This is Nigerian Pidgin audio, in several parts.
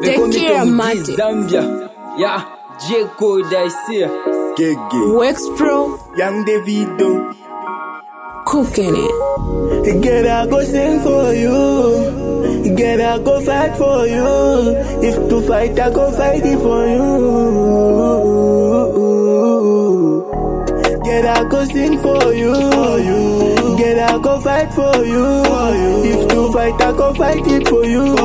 They call me Tekira Tommy D, Mate. Zambia. Yeah, J Code I see. Gege. Wex Pro, Young Davido. cooking it. Get I go sing for you. Get I go fight for you. If to fight, I go fight it for you. Get I go sing for you. Get I go fight for you. If to fight, I go fight it for you.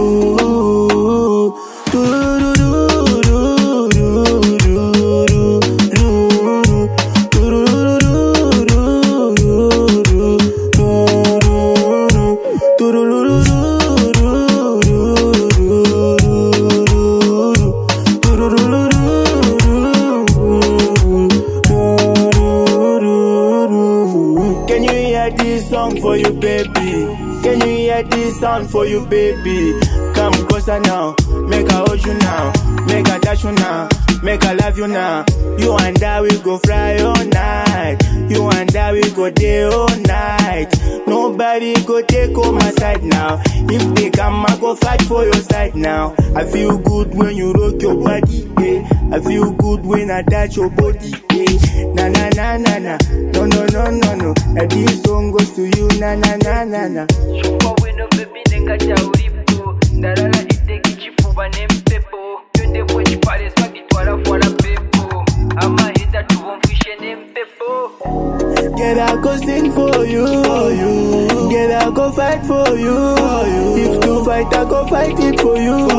Can you hear this song for you, baby? Can you hear this sound for you, baby? Come closer now, make I hold you now, make I touch you now, make I love you now. You and I we go fly all night. You and I we go day all night. Nobody go take on my side now. If they come, I go fight for your side now. I feel good when you rock your body. Yeah. I feel good when I touch your body. Yeah. Na na na na na. No no no no no. Now this song goes to you. Na na na na na. Chukwa wino baby nenga cha ulipo Ndalala iteki chifuba nempepo Yonde bwe chipale swagi twala fwala pepo Ama hita tubomfishe nempepo Get I go sing for you. For you. Get I go fight for you. For you. If to fight, I go fight it for you.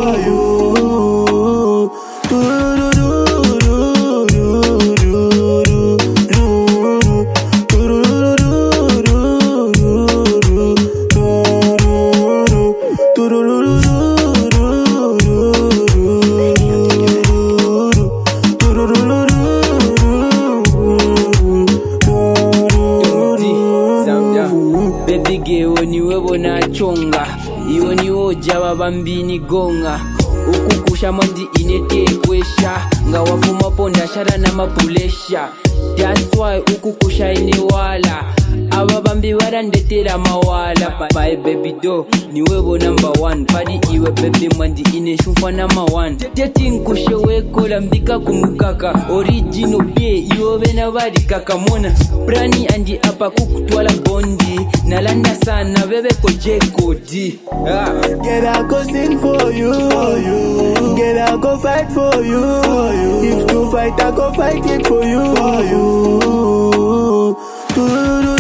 For you. Tommy D, Zambia. Baby girl niwe bonachonga iwe niwo jaba bambini gonga ukukushamo ndi inetekwesha nga wavumapo ndashara namapulesha That's why ukukusha inewala aba bambi barandetera mawala my baby do niwe bo number one padi iwe baby mwandi ineshumfa nama one tetinkushe wekola mbika kumukaka original bie iwe bena bari kakamona brani andi apa kukutwala bondi nalanda sana bebeko jekodi ah. Get I go sing for you. For you. Get I go fight for you. For you. If to fight, I go fight it for you. For you.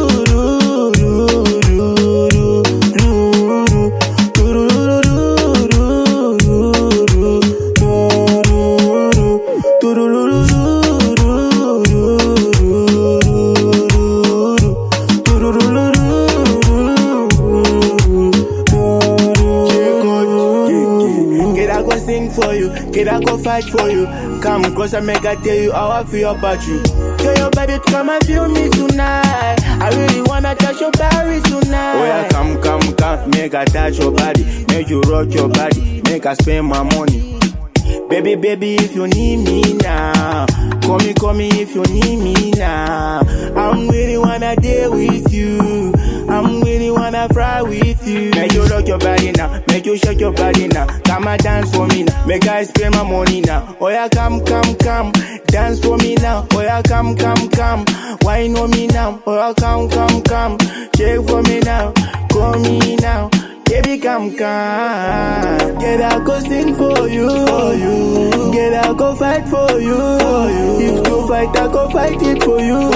Get I go sing for you, get I go fight for you. Come closer, make I tell you how I feel about you. Tell your baby to come and feel me tonight. I really wanna touch your body tonight. Oh yeah, come, come, come, make I touch your body, make you rock your body, make I spend my money. Baby, baby, if you need me now, call me, call me if you need me now. I'm really wanna deal with you. I'm really wanna fry with you. Make you rock your body now, make you shake your body now. Come and dance for me now, make I spend my money now. Oh yeah, come, come, come, dance for me now. Oh yeah, come, come, come, wine on me now. Oh yeah, come, come, come, shake for me now, call me now. Baby, come, come. Get I go sing for you. For you. Get I go fight for you. For you. If to fight, I go fight it for you.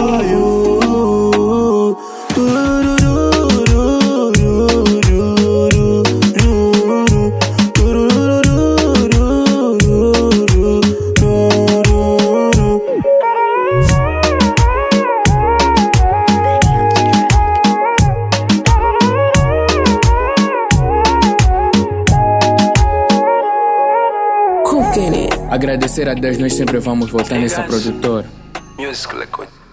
For you. Cooking it. Agradecer a Deus, nós sempre vamos voltar nessa produtora. Music Liquid